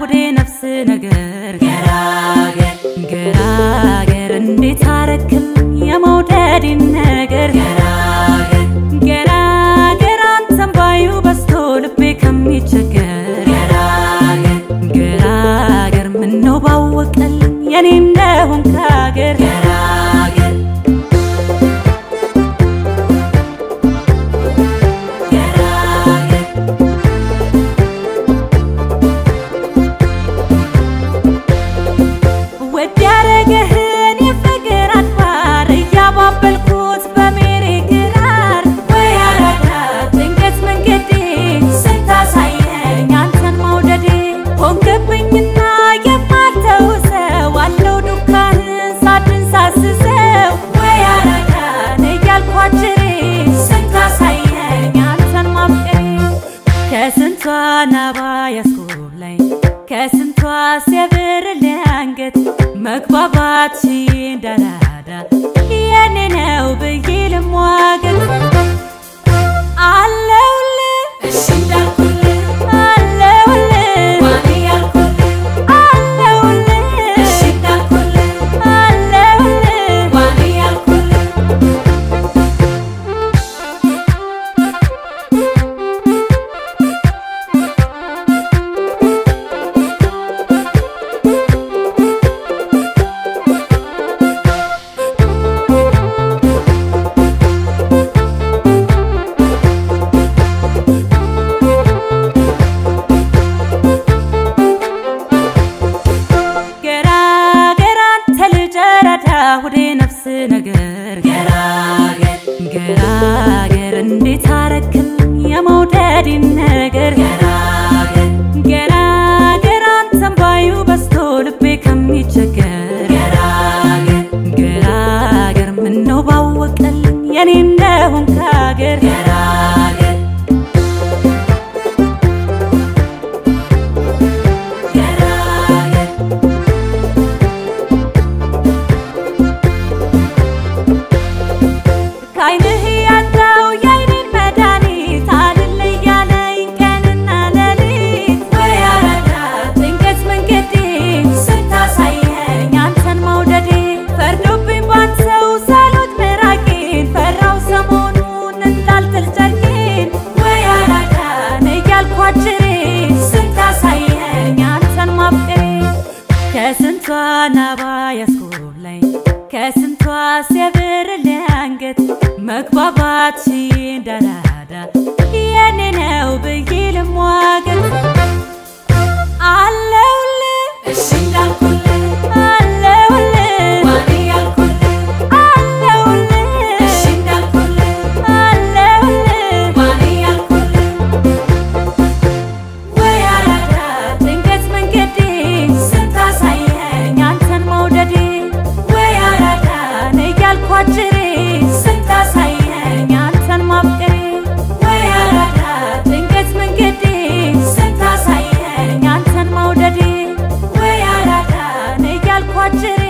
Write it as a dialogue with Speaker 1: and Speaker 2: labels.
Speaker 1: ሁዴ ነፍስ ነገር ገራገር ገራገር እንዴት አረክል የመውደድን ነገር ገራገር ገራገር አንተን ባዩ በስቶ ልቤ ከሚቸገር ገራገር ገራገር ምነው ባወቀልኝ የኔ እንደሆንክ ሀገር ገራገር ገራገር ወድ ያረገህን የፍቅር አድባር እያባበልኩት በሜሬ ግራር ወይ አራዳ ድንገት መንገዴ ስታሳየኝ አንተን መውደዴ ሆንክብኝና የማልተውሰው አለው ዱካህን ሳድን ሳስሰው ወይ አራዳን እያልኳችሬ ስታሳየኝ አንተን ማፍቀሬ ከስንቷ ናባ ያስኮብላኝ ከስንቷ ሲያብር አንገት መግባባት እንዳራዳ የኔ ነው ብዬ ልሟገት አለውልህ
Speaker 2: እሺ እንዳልኩልህ
Speaker 1: አለውልህ
Speaker 2: ዋኔ ያልኩልህ
Speaker 1: አለውልህ
Speaker 2: እሺ እንዳልኩልህ
Speaker 1: አለውልህ
Speaker 2: ዋኔ ያልኩልህ
Speaker 1: ገራገር አንተ ልጅ ረዳ ሁዴ ነፍስ ነገር ገራገር ገራገር እንዴት አረክል የመውደድን ነገር ገራገር ገራገር አንተን ባዩ በስቶ ልቤ ከሚቸገር ገራገር ገራገር ምነው ባወቀልኝ የኔ እንደሆንክ ሀገር ገራገር ገራገር ከዓይንህ ያጣው የዓይኔን መድኃኒት አልል እያለኝ ቀንና ሌሊት ወይ አራዳ ድንገት መንገዴ ስታሳየኝ አንተን መውደዴ ፈርዶብኝ ባንተው ሳሎት ምራቄን ፈራው ሰሞኑን እንዳልጥል ጨርቄን ወይ አራዳን እያልኳችሬ ስታሳየኝ አንተን ማፍቀሬ ከስንቷ ናባ ያስኮብላኝ ከስንቷ ሲያብር አንገት መግባባት እንዳራዳ የኔ ነው ብዬ ልሟገት አለውልህ
Speaker 2: እሺ እንዳልኩልህ
Speaker 1: አለውልህ
Speaker 2: ዋኔ ያልኩልህ
Speaker 1: አለውልህ
Speaker 2: እሺ እንዳልኩልህ
Speaker 1: አለውልህ
Speaker 2: ዋኔ ያልኩልህ
Speaker 1: ወይ አራዳ ድንገት መንገዴ ስታሳየኝ አንተን መውደዴ ወይ አራዳን እያልኳችሬ ስታሳየኝ አንተን ማፍቀሬ ወይ አራዳ ድንገት መንገዴ ስታሳየኝ አንተን መውደዴ ወይ አራዳን እያልኳችሬ